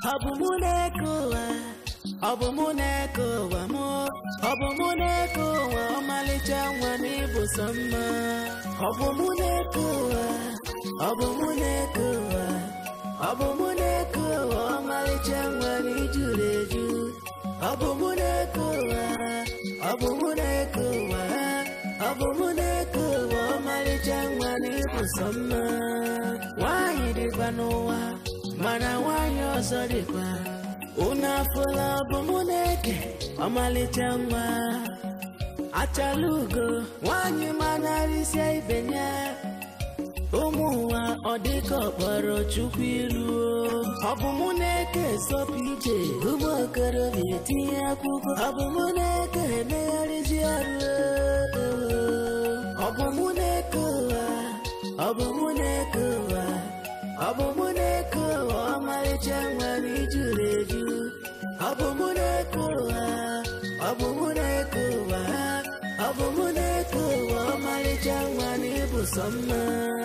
ọ bụ mụ na-eke ụwa ọ bụ mụ na-eke ụwa mụ ọ bụ mụ na-eke ụwa ọmalịcha nwa m ịbụ sọ mma ọ bụ mụ na-eke ụwa ọ bụ mụ na-eke ụwa ọ bụ mụ na-eke ụwa ọmalịcha nwa m ijuru eju ọ bụ mụ na-eke ụwa ọ bụ mụ na-eke ụwa ọ bụ mụ na-eke ụwa ọmalịcha nwa m ịbụ sọ mma nwaanyị dịkwa n'ụwa mana nwaanyị ọzọ dịkwa unu afụla ọ bụ mụ na-eke ọmalịcha nwa achala ugo nwaanyị manarịsịa ibe ya ụmụ ụwa ọ dịka ọkpọrọ chukwu ilu ọ bụ mụ na-eke zọpụ ije ụmụ okorobịa etinye akwụkwọ ọ bụ mụ na-eke emegharịzi ọrụ ọ bụ mụ na-eke ụwa ọ bụ mụ na-eke ụwa ọ bụ mụ na-eke ụwa ọmarịcha nwere ijuru eju ọ bụ mụ na-eke ụwa ọ bụ mụ na-eke ụwa ọ bụ mụ na-eke ụwa ọmarịcha nwere ịbụ sọ mma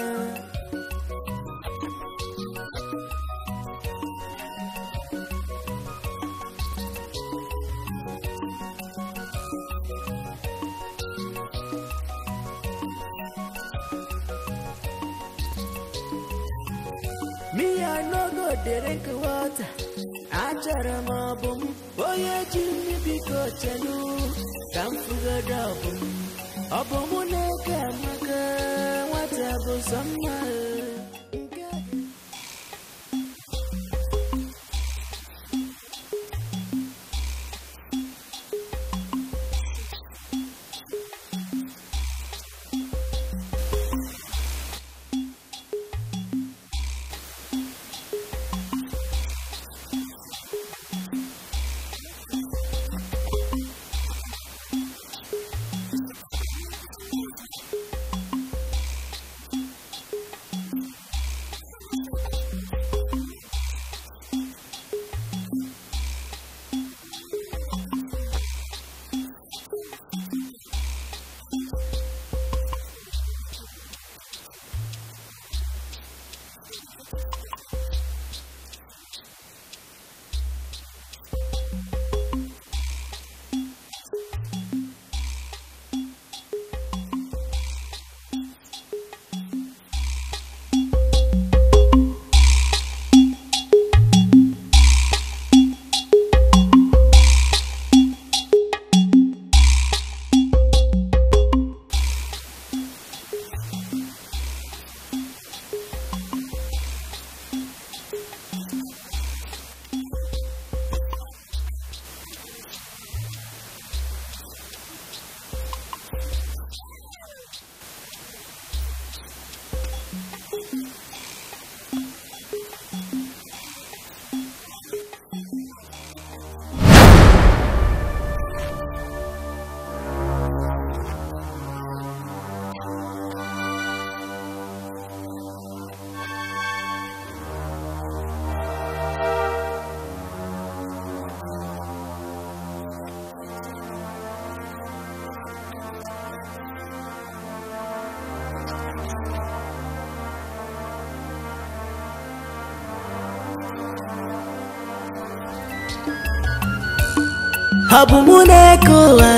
Me, I no go drink water. Achọrọ m ọbụ m onye ji nri biko chelu ka m fugoro ọbụ m ọ bụ mụ na-eke amaka nwata bụ sọ mma nke ọ bụ mụ na-eke ụwa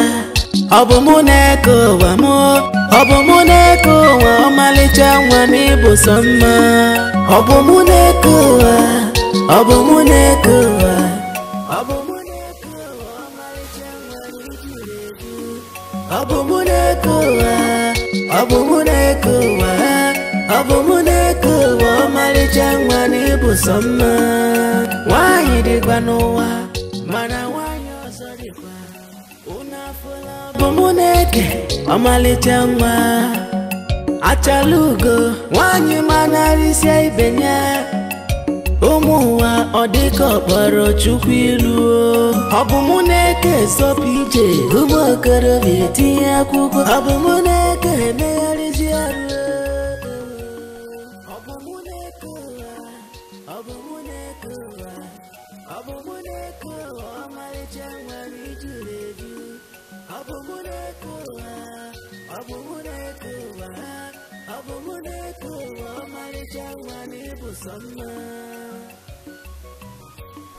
ọ bụ mụ na-eke ụwa mụ ọ bụ mụ na-eke ụwa ọmalịcha nwa m ịbụ sọ mma ọ bụ mụ na-eke ụwa ọ bụ mụ na-eke ụwa ọ bụ mụ na-eke ụwa ọmalịcha nwa m ijuru eju ọ bụ mụ na-eke ụwa ọ bụ mụ na-eke ụwa ọ bụ mụ na-eke ụwa ọmalịcha nwa m ịbụ sọ mma nwaanyị dịkwa n'ụwa mana nwaanyị ọzọ dịkwa unu afụla ọ bụ mụ na-eke ọmalịcha nwa achala ugo nwaanyị manarịsịa ibe ya ụmụ ụwa ọ dịka ọkpọrọ chukwu ilu ọ bụ mụ na-eke zọpụ ije ụmụ okorobịa etinye akwụkwọ ọ bụ mụ na-eke emegharịzi ọrụ ọ bụ mụ na-eke ụwa ọ bụ mụ na-eke ụwa ọ bụ mụ na-eke ụwa ọmalịcha nwere ijuru eju ọ bụ mụ na-eke ụwa ọ bụ mụ na-eke ụwa ọ bụ mụ na-eke ụwa ọmalịcha nwa na ịbụ sọ mma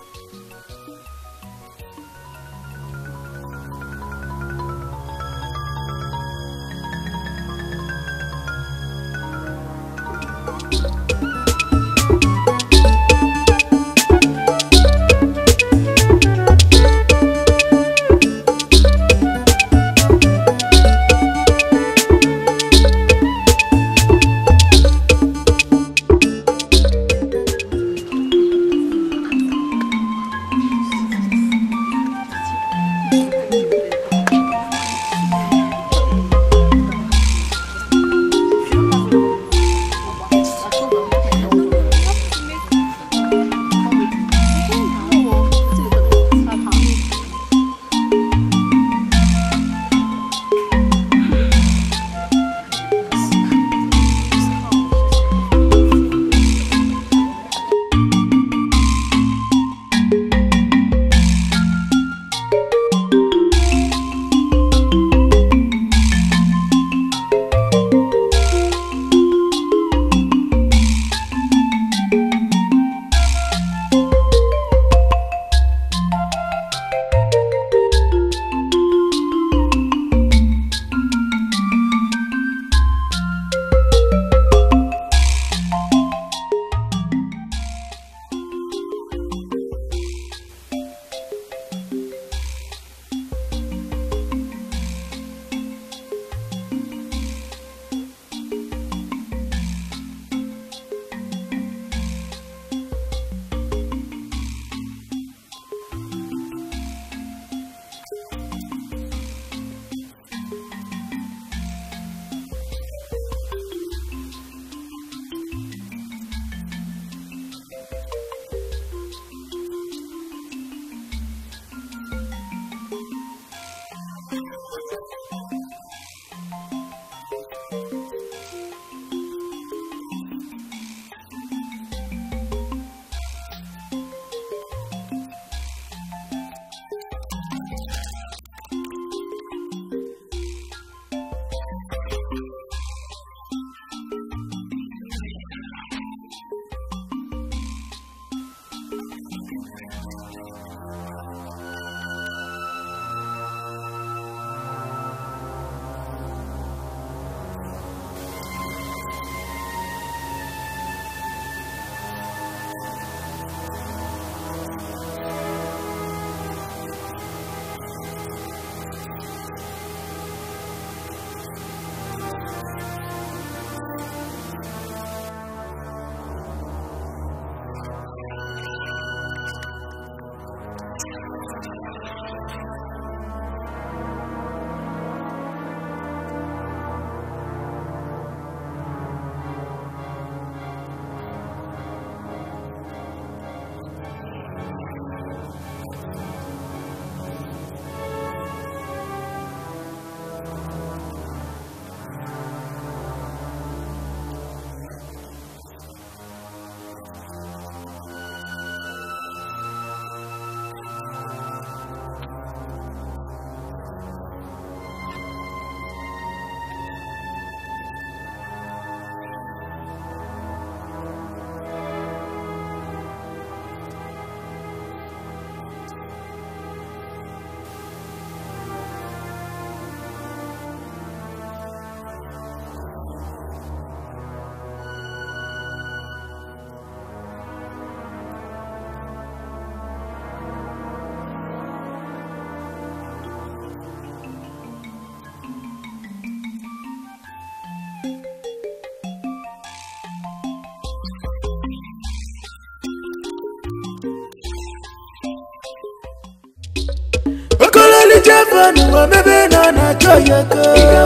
Jevan omebe nọ na Joyoko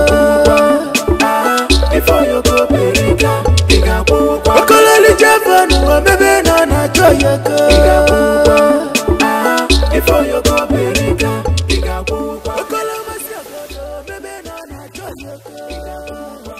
Okololi Jevan omebe nọ na Joyoko Okolomasi obodo omebe nọ na Joyoko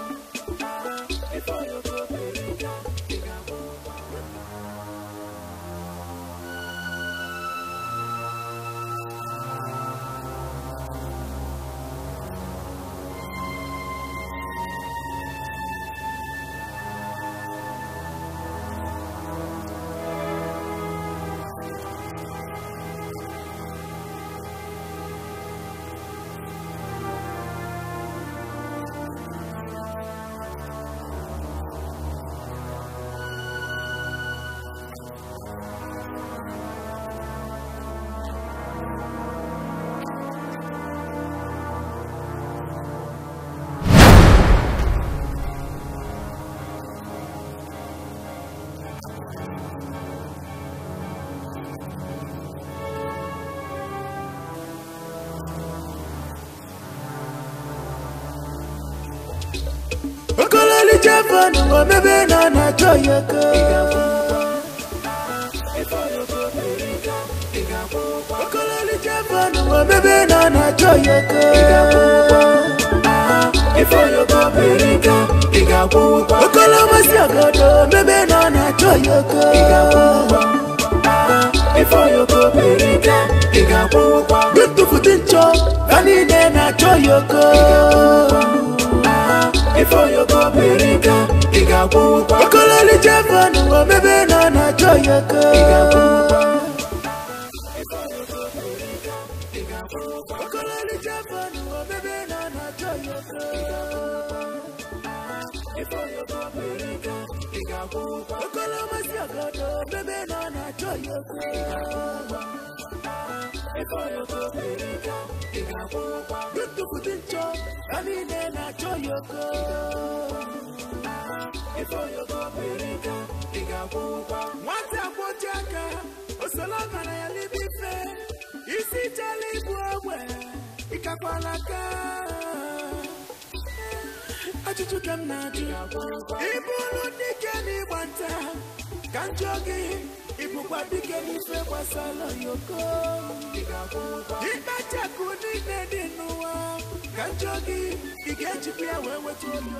Okololi Jevan omebe nọ na Joyoko Okololi Jevan omebe nọ na Joyoko Okolomasi obodo omebe nọ na Joyoko Ntụfuti nchọ ka niile na Joyoko Okololi Jevan omebe nọ na Joyoko Okololi Jevan omebe nọ na Joyoko Okolomasi obodo omebe nọ na Joyoko Ntụfuti nchọ ka niile na Joyoko nwata kwọji aka osola mara ya n'ime ife isi chala ibu ogbe ịkakwala aka ajụjụ ka m na-ajụ ịbụrụ dike n'ịgba nta ka njọ gị ịbụkwa dike n'ife gbasara yoko ịkpachapụ niile dị n'ụwa ka njọ gị ị ga-ejikwa ya wee weta olu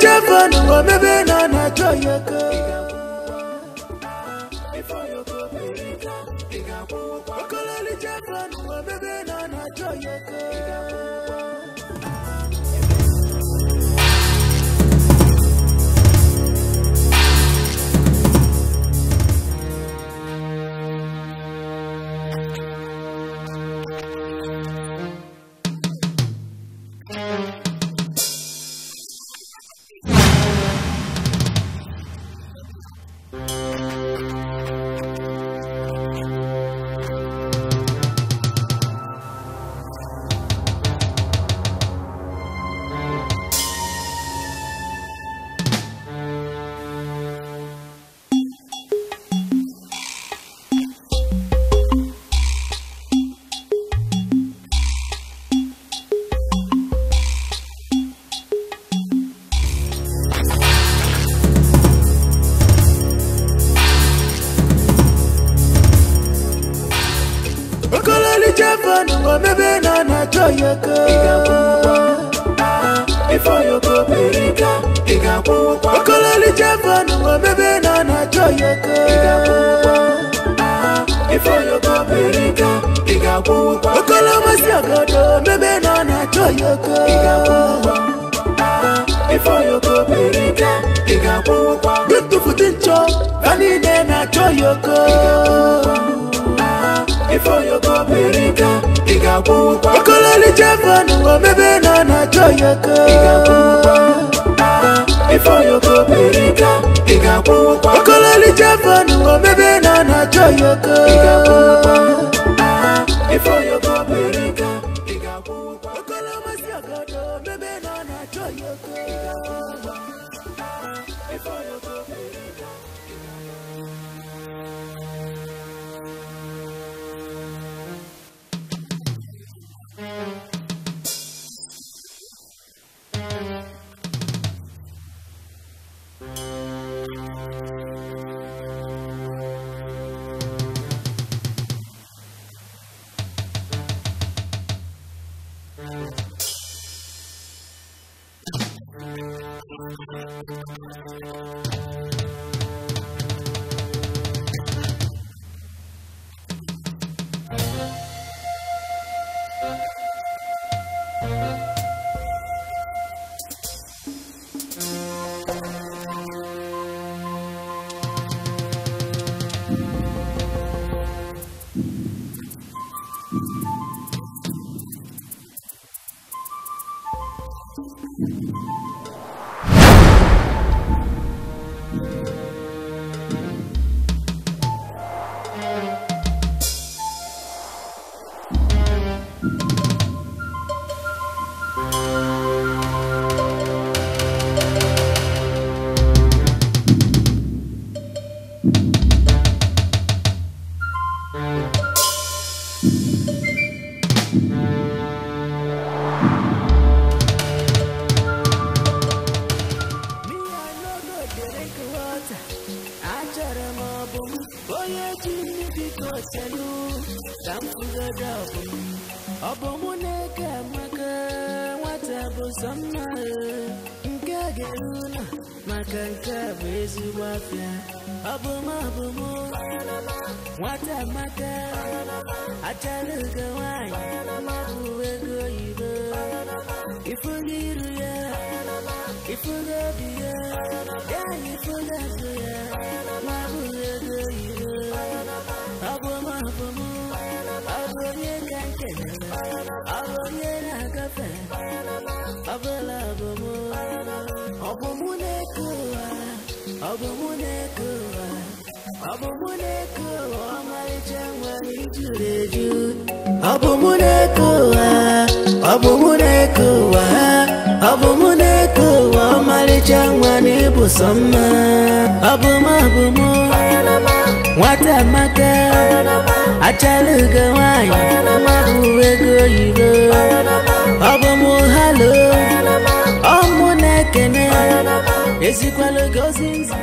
ọkọlọlịcha fanụ omebe na ọ na-achọ ya aka ọkọlọlịcha fanụ omebe na ọ na-achọ ya aka ọkọlọlịcha fanụ omebe na ọ na-achọ ya aka ọkọlọlịcha fanụ omebe na ọ na-achọ ya aka ọkọlọmasị ọgọdọ omebe na ọ na-achọ ya aka ntụfutu nchọ ha niile na-achọ ya aka ọkọlọlịcha fanụ omebe na ọ na-achọ ya aka ọkọlọlịcha fanụ omebe na ọ na-achọ ya aka ọkọlọmasị ọgọdọ omebe na ọ na-achọ ya aka Me, I no go drink water. Achọrọ m ọbụ m onye ji nri biko selu ka m fụgodo ọbụ m ọ bụ mụ na-eke amaka nwata bụ sọ mma ee. nke a ga-eru ụlọ maka nke a bụ ezigbo afịa ọ bụ m ọ bụ mụ nwata amaka achara ugo nwanyị bụ ego oyibo ifugo iru ya ifugo obi ya ya na ifugo azụ ya ma bụghị ego oyibo ọ bụ m ọ bụ mụ ọ bụ onye ka nkenere ọ bụ onye na-agafe ọ bụla ọ bụ mụ ọ bụ mụ na-eke ụwa ọ bụ mụ na-eke ụwa ọ bụ mụ na-eke ụwa ọmarịcha nwere ijuru eju ọ bụ mụ na-eke ụwa ọ bụ mụ na-eke ụwa ọ bụ mụ na-eke ụwa ọmarịcha nwa na ịbụ sọ mma ọ bụ m ọ bụ mụ nwata amaka achala ugo nwanyị bụ ego oyibo ọ bụ mụ halo ọ mụ na-ekene ezikwala gozi nzi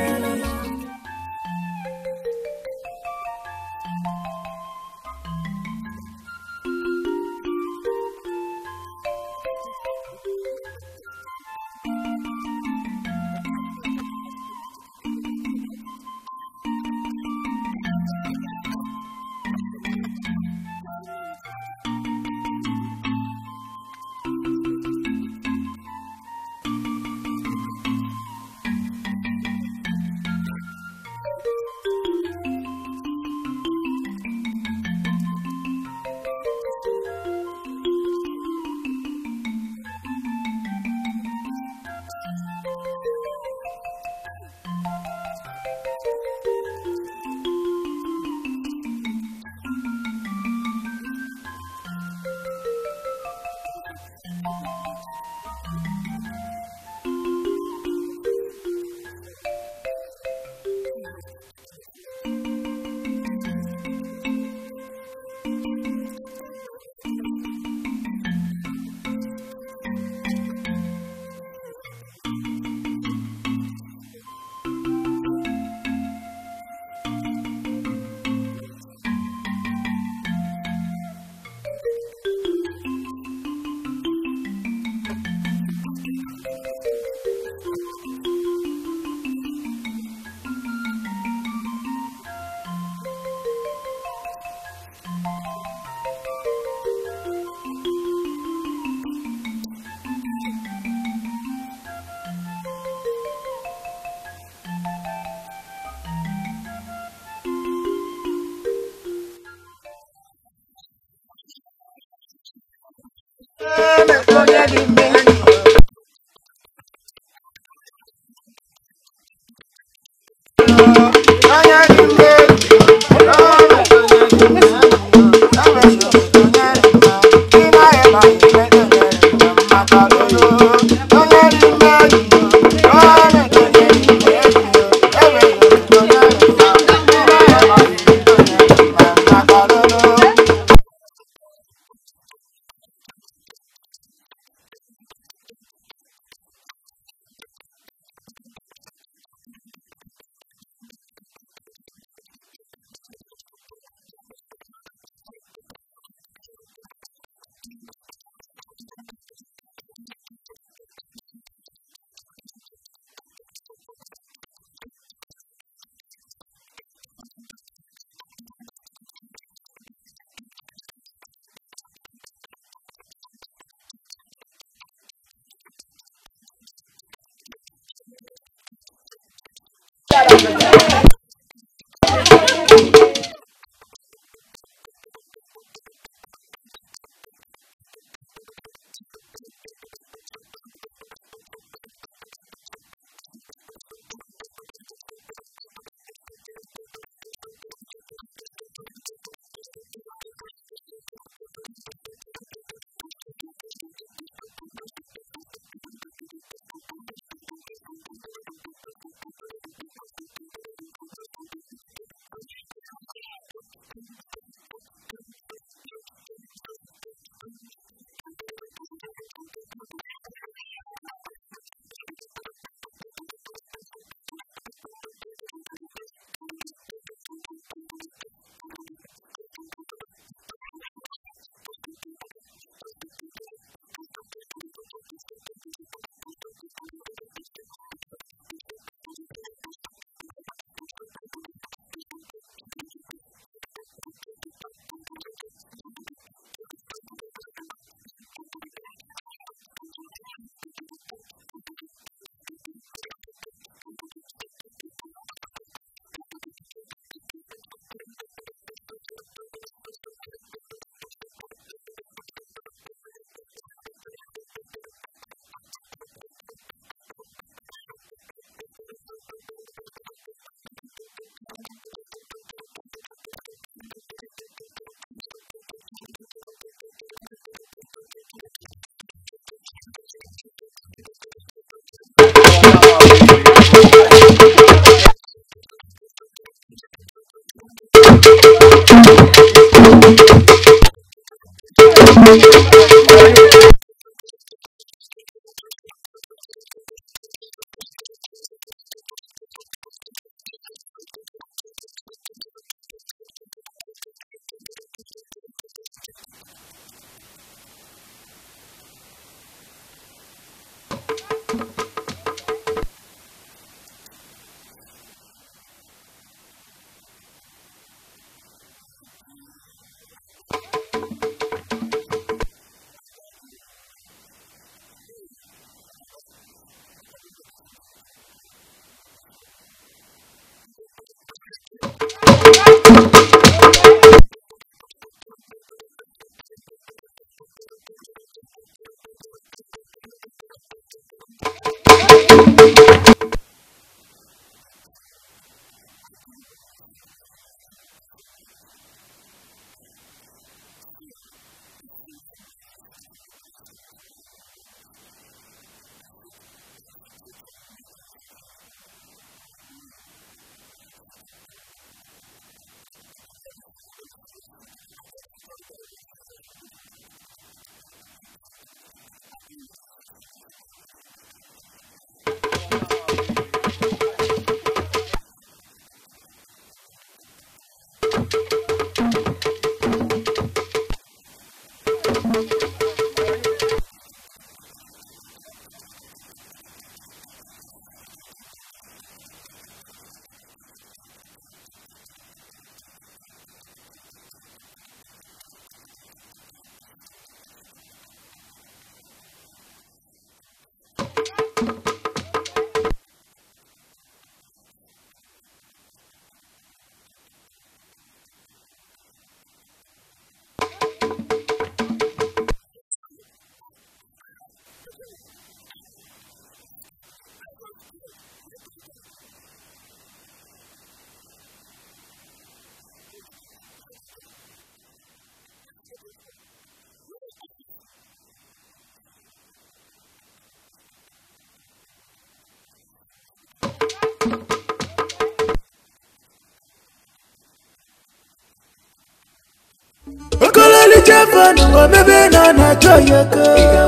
fọnụ omebe nọ na joyoko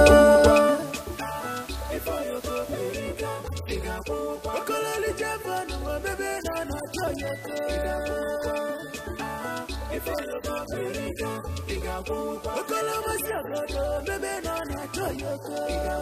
okololije fọnụ omebe nọ na joyoko okolomosi ogodo omebe nọ na joyoko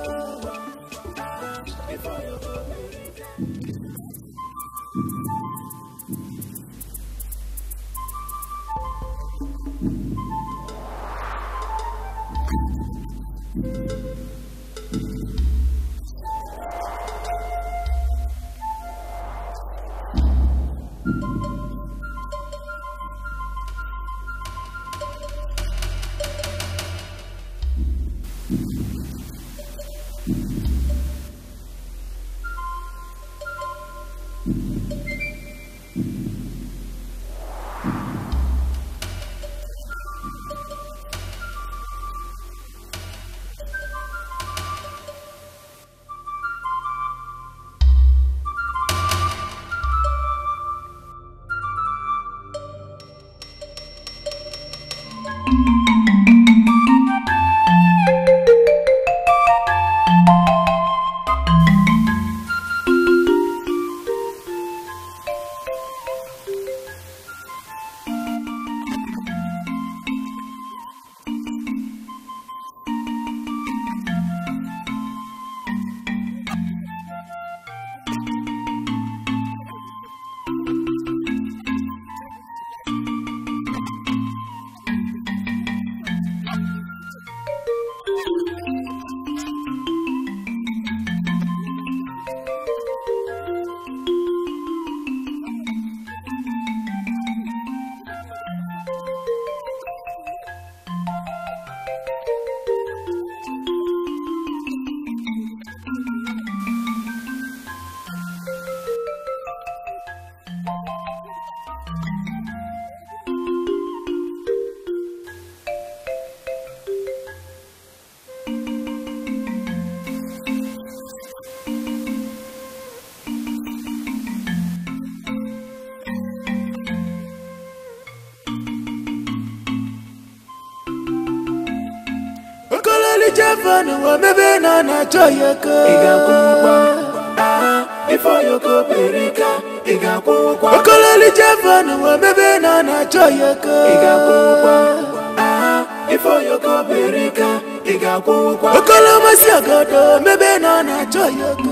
okololije fọnụ omebe nọ na joyoko ị ga-akwụ ụgwọ aha ife oyoko perika ị ga-akwụ ụgwọ okololije fọnụ omebe nọ na joyoko ị ga-akwụ ụgwọ aha ife oyoko perika ị ga-akwụ ụgwọ okolomosi ogodo omebe nọ na joyoko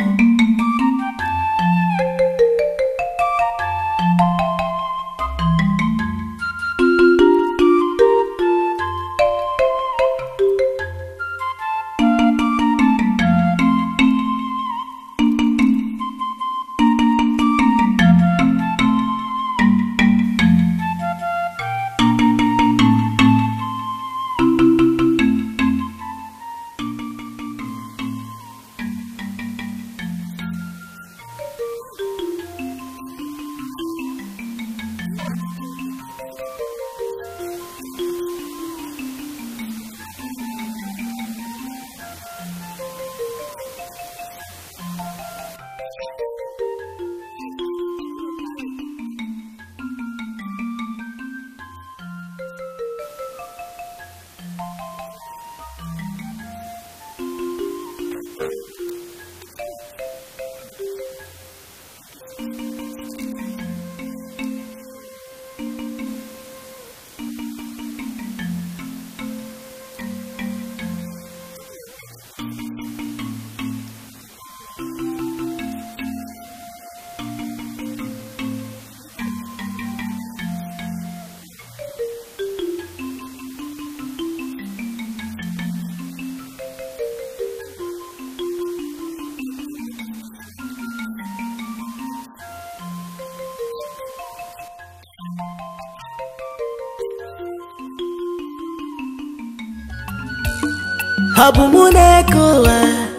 ọ bụ mụ na-eke ụwa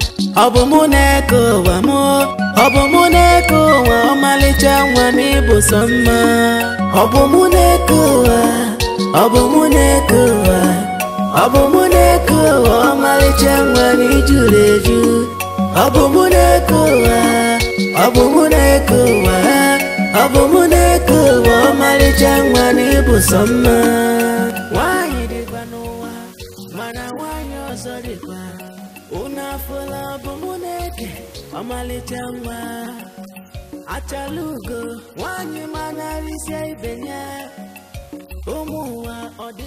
ọ bụ mụ na-eke ụwa mụ ọ bụ mụ na-eke ụwa ọmalịcha nwa m ịbụ sọ mma ọ bụ mụ na-eke ụwa ọ bụ mụ na-eke ụwa ọ bụ mụ na-eke ụwa ọmalịcha nwa m ijuru eju ọ bụ mụ na-eke ụwa ọ bụ mụ na-eke ụwa ọ bụ mụ na-eke ụwa ọmalịcha nwa m ịbụ sọ mma nwaanyị dịkwa n'ụwa afụla bụ mụ na-eke ọmalịcha nwa achala ugo nwanyị manarịsịa ibe ya ụmụ ụwa ọ dị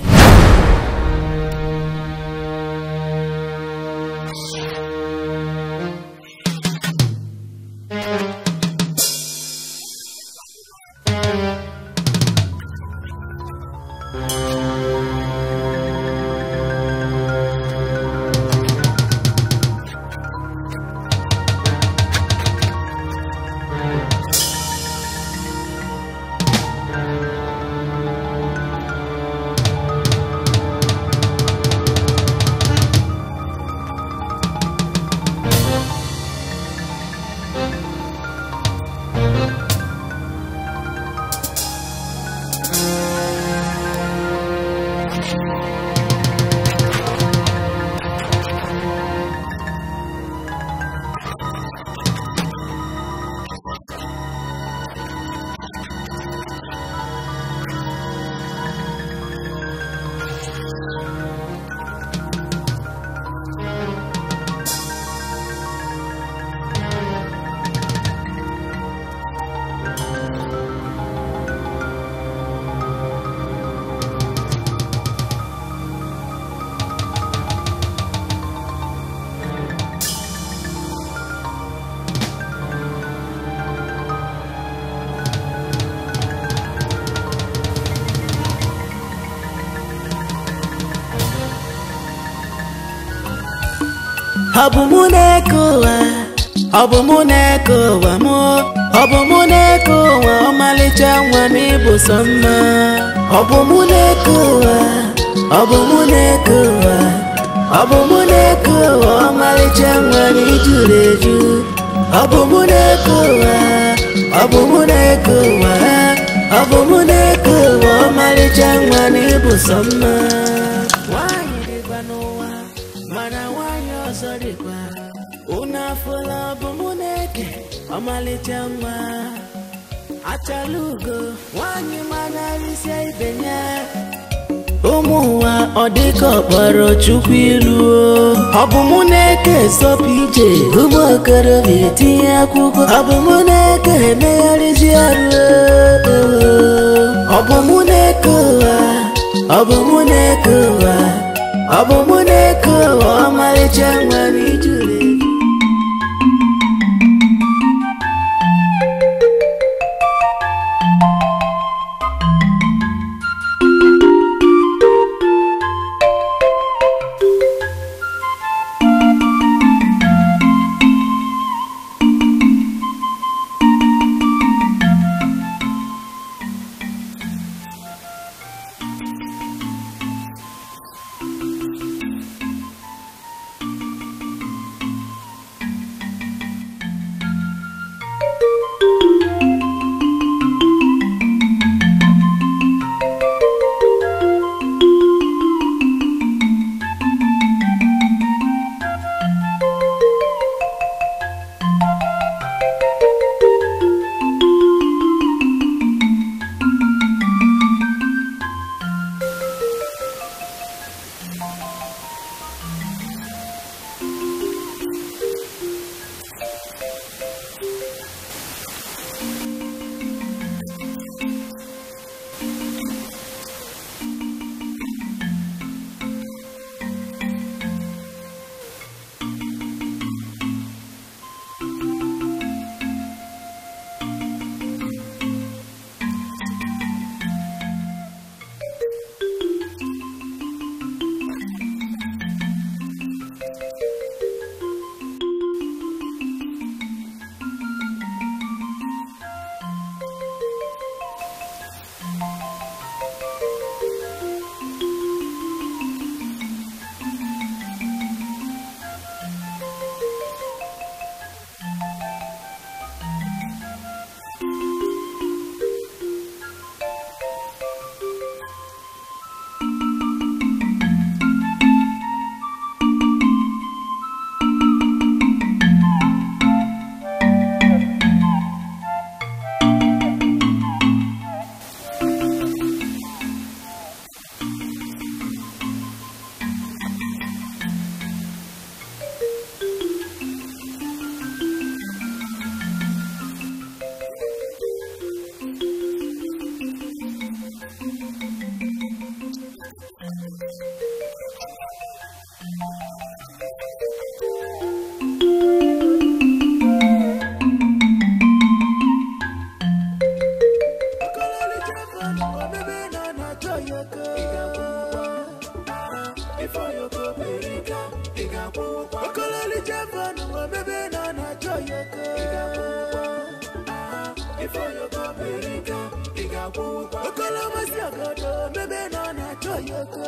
ọ bụ mụ na-eke ụwa ọ bụ mụ na-eke ụwa mụ ọ bụ mụ na-eke ụwa ọmalịcha nwa m ịbụ sọ mma ọ bụ mụ na-eke ụwa ọ bụ mụ na-eke ụwa ọ bụ mụ na-eke ụwa ọmalịcha nwa m ijuru eju ọ bụ mụ na-eke ụwa ọ bụ mụ na-eke ụwa ọ bụ mụ na-eke ụwa ọmalịcha nwa m ịbụ sọ mma nwaanyị dịkwa n'ụwa mana nwaanyị ọzọ dịkwa unu afụla ọ bụ mụ na-eke ọmalịcha nwa achala ugo nwaanyị manarịsịa ibe ya ụmụ ụwa ọ dịka ọkpọrọ chukwu ilu ọ bụ mụ na-eke zọpụ ije ụmụ okorobịa etinye akwụkwọ ọ bụ mụ na-eke emegharịzi ọrụ ọ bụ mụ na-eke ụwa ọ bụ mụ na-eke ụwa ọ bụ mụ na-eke ụwa ọmalịcha nwere ijuru eju ifoyoko perika ị ga-akwụ ụgwọ okolomasị ogodo mebe na ọ na-achọ ya oko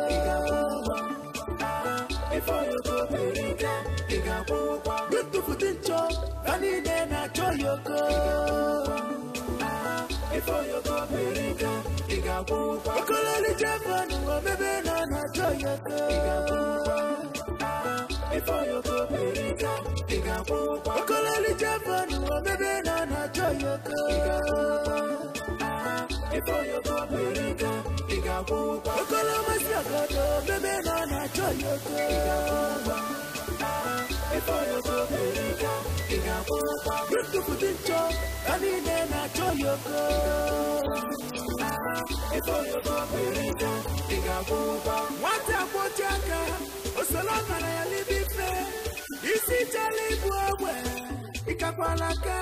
ifoyoko perika ị ga-akwụ ụgwọ ntụfụtụ nchọ ha niile na-achọ ya oko ifoyoko perika ị ga-akwụ ụgwọ okololije fanụ omebe na ọ na-achọ ya oko ifoyoko perika ị ga-akwụ ụgwọ okololije fanụ omebe na ọ na-achọ ya oko ifoyoko perika ị ga-akwụ ụgwọ okolomasị ogodo mebe na ọ na-achọ ya oko ifoyoko perika ị ga-akwụ ụgwọ ntụfụtụ nchọ ha niile na-achọ ya oko ifoyoko perika ị ga-akwụ ụgwọ nwata kpochi aka osoro mara ya libe ife isi chala ibu ogbe ịkakwala aka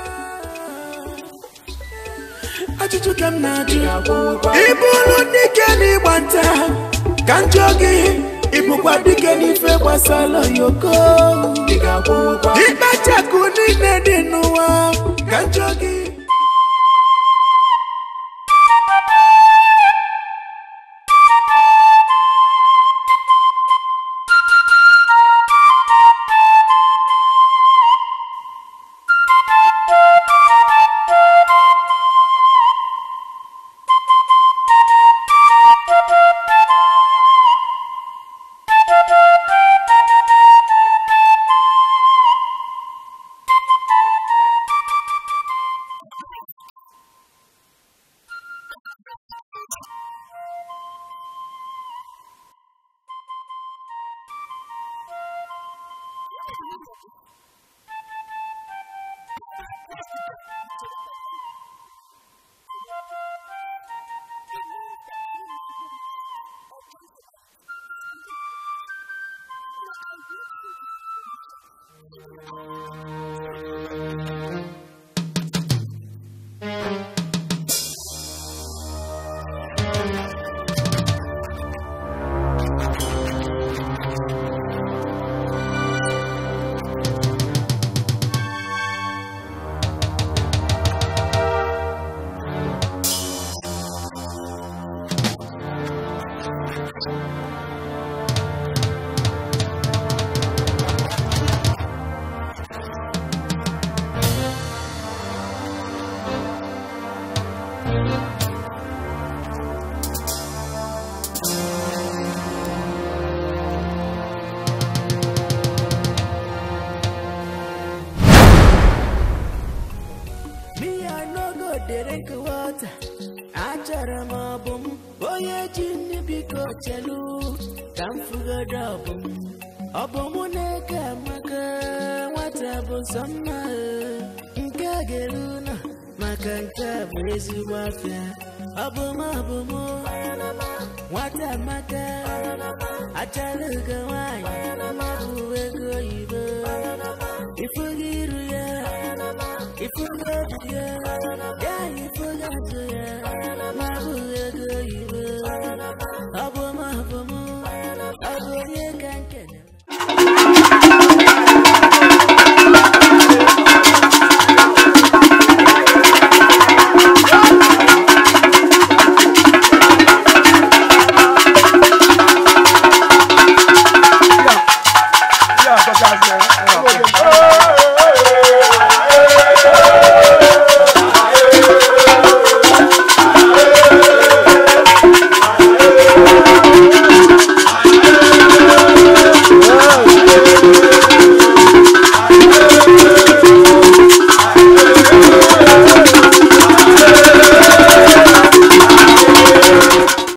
ajụjụ ka m na-ajụ ga-akwụ ụgwọ ịbụrụ dike n'ịgba nta ka njọ gị ịbụkwa dike n'ife gbasara yoko ị ga-akwụ ụgwọ ịkpachakụ niile dị n'ụwa ka njọ gị Me, I no go drink water. Achọrọ m ọbụ m onye ji nri biko chelu ka m fụgodo ọbụ m ọ bụ mụ na-eke amaka nwata bụ sọ mma eh. nke a ga-eru na maka nke a bụ ezigbo afịa ọ bụ m ọ bụ mụ nwata amaka achara ugo nwanyị bụ ego oyibo ifugo iru ya ifugo obi ya ya ifugo atụ ya ma bụ ego oyibo ọ bụ